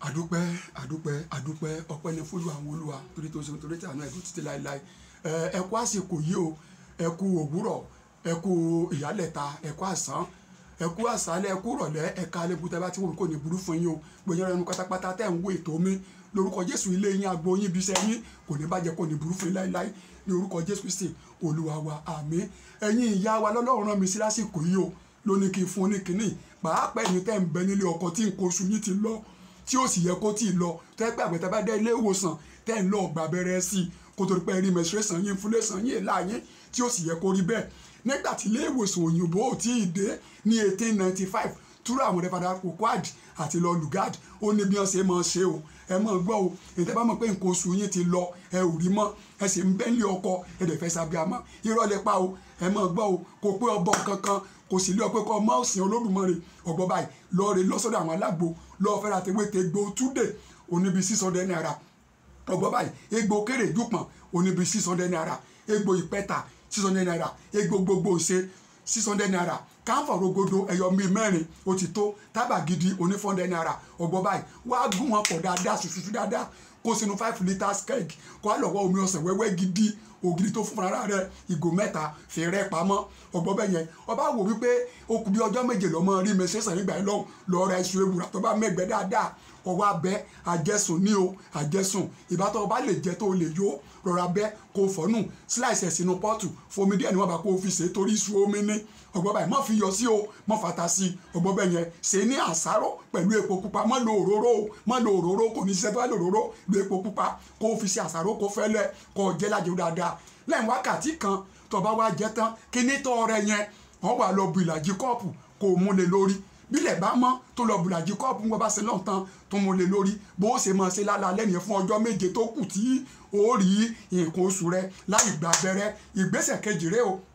àdúpẹ́ àdúpẹ́ àdúpẹ́ ọpẹ́ ní fúlù àwọn olúwa torí tó ṣe torí tí àná ẹ̀dùn títí láéláé ẹ kú àsìkò yìí o ẹ kú òwúrọ̀ ẹ kú ìyálẹ̀ta ẹ kú àsán ẹ kú àsálẹ̀ ẹ kú rọ̀lẹ́ ẹ ká alẹ́ bùtẹ́ bá tí wọ́n kò ní burú fún yín o gbẹ̀yìn ẹnu pátápátá tẹ̀ ń wo ètò mi lórúkọ jésù ilé yín agbo yín ibiṣẹ́ yín kò ní bàjẹ́ kò ní burú fún yín láéláé ní orúkọ jésù kristi olúwa wa àmín ẹ̀yin ìyá wa lọ́lọ́run rán mi sí lásìkò yìí o ló ní kí n fún ní kínní pàápàá ẹ̀yin tẹ́ ń bẹ nílé ọkọ tí nǹkan oṣù yín ti lọ tí ó sì yẹ kó tí ì lọ tẹ́ pé àgbẹ̀tẹ́ bá dé ilé ìwòsàn tẹ́ ń lọ ọgbà abẹ́rẹ́ sí i kó tó di pé rí menstruation yín inflation yín èlà yín tí ó sì yẹ kó rí bẹ́ẹ̀ nígbà tí ilé ìwòsàn òyìnbó ò tí ì dé ní eighteen ninety five túrọ̀ àwọn rẹ̀fàdà kokwad àti lọ lugard ó ní bí wọ́n ṣe máa ṣe o ẹ máa gbọ́ o ètò bá mọ̀ pé nǹkan oṣù yín ti lọ ẹ ò rí mọ́ ẹ sì ń bẹ́ńlẹ̀ ọkọ ẹ dẹ̀ fẹ́ sábíàmọ́ irọ́ lẹ pa o ẹ máa gbọ́ o kò pé ọbọ̀ kankan kò sì lé ọ pé kọ́ ọmọ òsìn olódùmarè ọgbọ́n báyìí lọ́ọ́ rẹ lọ́sọ̀dọ̀ àwọn alágbo lọ́ọ́ fẹ́ra tewé te gbó túdè oníbi six hundred naira ọgbọ́n báyìí egbò kéré jùpọ̀n oníbi six hundred naira egbò ìpẹ́ta six hundred naira egbò gbogbo ṣe six hundred naira káfọ̀ rogodo ẹ̀yọ mi mẹ́rin ó ti tó tábà gidi oní four hundred naira ọgbọ́n báyìí wàá gún wọn pọ̀ dáadáa ṣùṣùṣù dáadáa kó sínú five litres keg kó á lọ́wọ́ omi ọsàn wẹ́wẹ́ gidi ògiri tó fún ara rẹ ìgò mẹ́ta fi rẹ́ pamọ́ ọgbọ́n bẹ́ẹ̀ yẹn ọba wò wípé ó kù bí ọjọ́ méje lọ́mọ rí mẹsẹ̀sán nígbà yẹn lọ́hùn lọ́ọ́ ra iṣu ewúrà tó bá mẹ́gbẹ́ dáadáa ọwọ́ abẹ́ àjẹsùn ní o àjẹsùn ìbátan ọba lè jẹ tó lè yó rọra bẹ́ kó fọ́nù slice ẹ̀ sínú pọ́ọ̀tù fomi díẹ̀ níwọ̀n bá kó fi ṣe torí iṣu omi ní ọgbọ́n báyìí mọ́ fi yọ sí o mọ́ fata sí ọgbọ́n bẹ́ẹ̀ yẹn ṣe ní àṣáró pẹ̀lú epo pupa mọ́ lo òróró mọ́ lo òróró kò ní ṣiṣẹ́ tó bá lo òróró lo epo pupa kó fi ṣe àṣáró kó fẹ́lẹ́ kó jẹ́ lájẹ́ dáadáa lẹ́yìn wákàtí kan tó bá wá jẹ tán kí ní tọ́ rẹ yẹn wọ́n wà lọ bu ìlàjì kọ́ọ̀pù kó o mú lé lórí bílẹ̀ bá mọ́ tó lọ bùlàjì kọ́ọ̀pù wọn bá ṣe lọ́n tán tó mú lé lórí bó ṣe máa ṣe lálẹ́ nìyẹn fún ọjọ́ méje tó kù tí ó rí nǹkan oṣù rẹ láì gba abẹ́rẹ́ ìgbésẹ̀ kejì rẹ o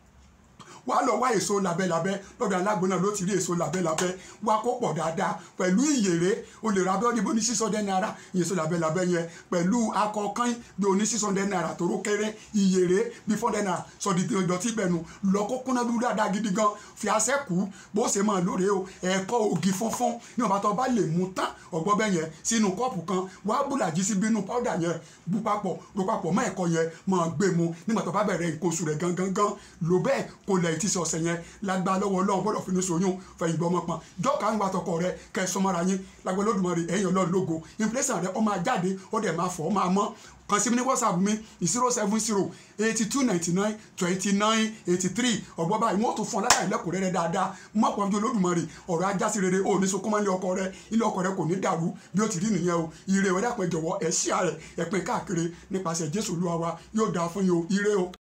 wà á lọ wá èso labẹ́labẹ́ lọ́dọ̀ alágbo náà ló ti rí èso labẹ́labẹ́ wá kó pọ̀ dáadáa pẹ̀lú ìyèrè o lè ra abẹ́ òdìbò ní six hundred naira èso labẹ́labẹ́ yẹn pẹ̀lú akọkàn bí o ní six hundred naira tó ró kéré ìyèrè bí four hundred naira sọ̀dí ìdọ̀tí bẹ̀nu lọ kó kúnná dúró dáadáa gidi gan fi aṣẹ́ kú bó ṣe máa lóore o ẹ̀kọ́ ògì funfun ní ọba tó bá lè mú tán ọgbọ́n bẹ́ yẹn sínú kọ́ọ̀pù kan wá bùlàjì sí bínú pọ́dà yẹn bú papọ̀ ro papọ̀ mọ́ ẹ̀kọ́ yẹn máa gbé mu nígbà tó bá bẹ̀rẹ̀ nǹkan oṣù rẹ̀ gangan gan lò bẹ́ẹ̀ kò lẹ̀ tí sọ ọ̀sẹ̀ yẹn lágbá lọ́wọ́ ọlọ́run gbọ́dọ̀ fi ní soyún fẹ̀yìn gbọ́ ọmọ pọn jọ́ka ń wa tọkọ rẹ kẹ́ ẹ sọmọ́ra yín lágbá Olódùmarè ẹ̀yìn ọlọ́run lógo inflation rẹ ó máa jáde ó dẹ̀ máa fọ́ ó máa mọ́ kàn sí mi ní whatsapp mi zero seven zero eighty two ninety nine twenty nine eighty three ọ̀gbọ́n báyìí wọ́n tún fún ọ lára ìlẹ́kùn rẹ̀ dáadáa mọ́ pọ̀ ju Olódùmarè ọ̀rọ̀ ajá sí rere ò ní sunkún máa ń lé ọkọ rẹ ilé ọkọ rẹ kò ní dàrú bí ó ti rí nìyẹn o ire ìwé dàpẹ́ jọ̀wọ́ ẹ̀ ṣíà rẹ̀ ẹ̀pin káàkiri nípasẹ̀ Jésù Olúwa wa yóò dáa fún yín o ire o.